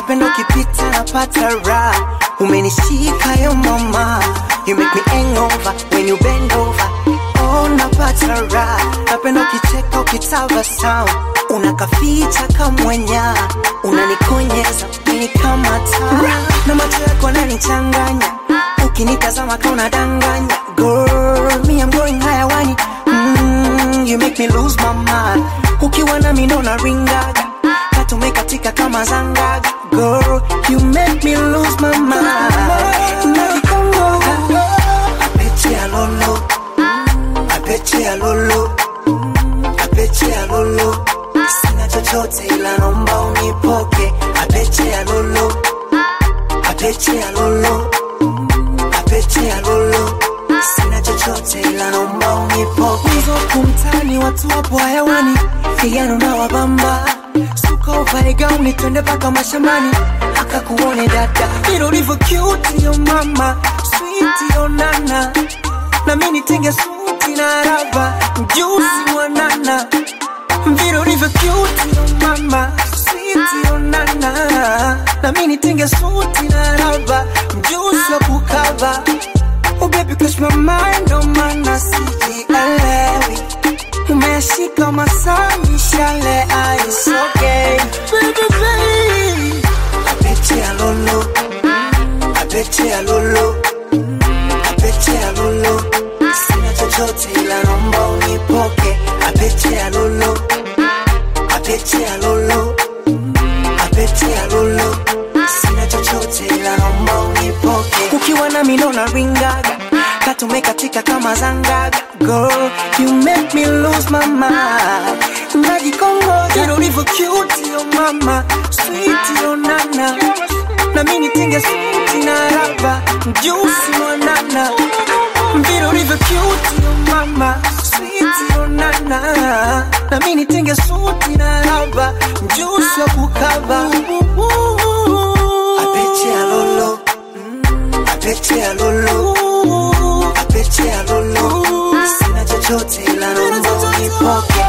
napenda ukipita napata raha umenishika yo mama you make me hangover when you bend over oh napata raha napenda ukicheka ukitabasamu unakaficha kamwenya unanikonyeza mini kama taa na macho yako yananichanganya ukinitazama ka unadanganya girl me I'm going hayawani mm, you make me lose my mind ukiwa nami ndo naringaga katumekatika kama zangaga girl you make me lose my mind nakikongoga apeche alolo apeche alolo apeche alolo sina chochote ila nomba unipoke apeche alolo apeche alolo apeche alolo sina chochote ila nomba unipoke hizo kumtani watu wapo hayawani fiyano na wabamba suka uvae gauni twende paka mashambani akakuone dada vile ulivyo cute yo mama sweet yo nana na mimi nitenge suti na raba mjusi mwanana vile ulivyo cute yo mama sweet yo nana na mimi nitenge suti na raba mjusi wa kukava Oh baby catch my mind oh mana sijielewi umeshika masaa mishale aisoge baby baby apeche alolo apeche alolo apeche alolo sina chochote ila nomba unipoke apeche alolo apeche alolo apeche alolo sina chochote ila nomba unipoke ukiwa nami ndo naringaga katumekatika kama zangaga girl you make me lose my mind najikongoja vile ulivyo cute yo mama sweet yo nana na mimi nitenge suti na raba mjusi mwanana vile ulivyo cute yo mama sweet yo nana na mimi nitenge suti na raba mjusi wa kukava apeche alolo apeche alolo apeche alolo sina chochote ila nomba unipoke